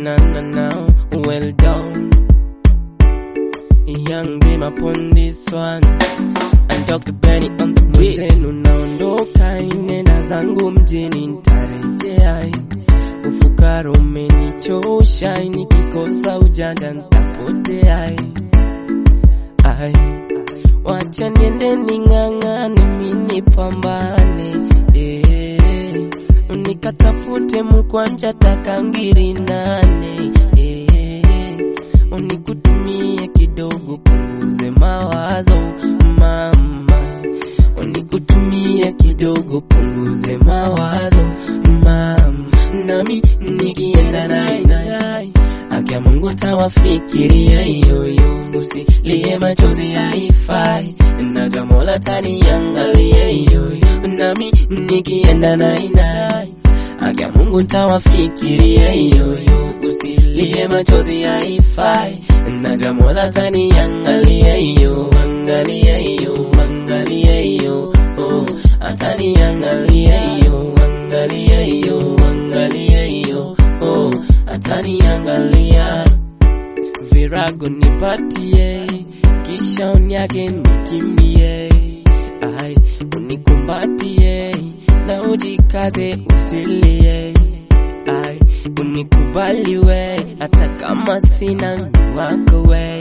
na na na, well done. Young Bim upon this one. I Dr. Benny on the beat. Zenu naondoka, nenda zangu mjini nitarejea. Ufukara umenichosha, nikikosa ujanja nitapotea. Ai, wacha niende ning'ang'ane, mimi nipambane eh, nikatafute mkwanja takangiri nane eh, unikutumie kidogo punguze mawazo mama, unikutumie kidogo punguze mawazo mama, nami nikienda naye naye Akia Mungu tawafikiria yoyo, usilie machozi haifai, naja Mola taniangalia yoyo, nami nikienda naye naye Akia Mungu tawafikiria yoyo, usilie machozi haifai, naja Mola taniangalia yo, angalia yo, angalia yo, oh, ataniangalia yo, angalia yo, angalia yo, oh, ataniangalia virago nipatie, kisha unyage nikimbie, ai unikumbatie na ujikaze usilie, ai unikubali we, hata kama sina mtu wako we,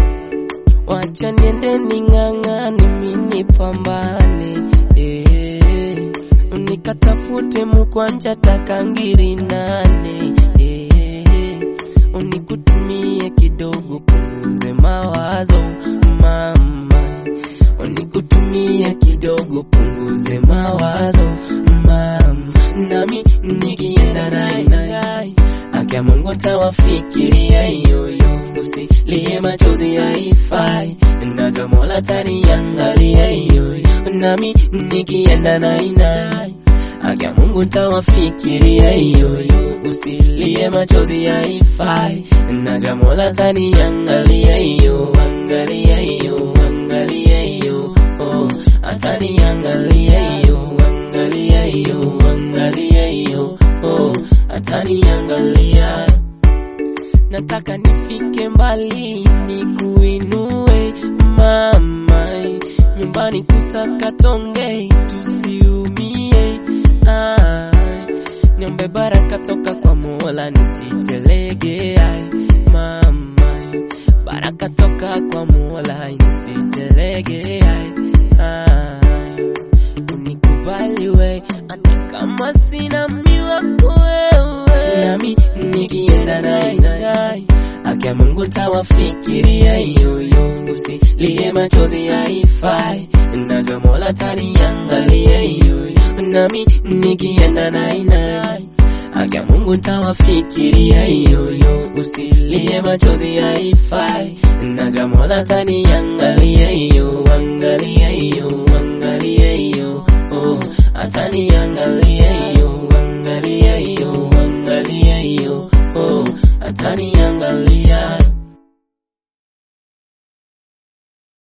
wacha niende ning'ang'ane, mimi nipambane eh, unikatafute mkwanja takangiri nane eh, unikutumie kidogo punguze mawazo mama, unikutumie kidogo punguze mawazo mama, nami nikienda naye naye Akia Mungu tawafikiria yoyo, usilie machozi haifai, naja Mola taniangalia yoyo, nami nikienda naye naye Akia Mungu tawafikiria yoyo, usilie machozi haifai, naja Mola taniangalia yo, angalia yo, angalia yo, oh, ataniangalia yo, angalia yo, angalia yo, oh, ataniangalia. Nataka nifike mbali, nikuinue mama, nyumbani kusakatonge, tusiumie ai, niombe baraka toka kwa Mola nisitelege ai, mama, baraka toka kwa Mola nisitelege ai, ai, unikubali we, hata kama sina miwako wewe, nami nikienda naye naye Akia Mungu tawafikiria yoyo, usilie machozi haifai, naja Mola taniangalia yoyo, nami nikienda naye naye Akia Mungu tawafikiria yoyo, usilie machozi haifai, naja Mola taniangalia yo, angalia yo, angalia yo, oh, ataniangalia yo, angalia yo, angalia yo, oh, ataniangalia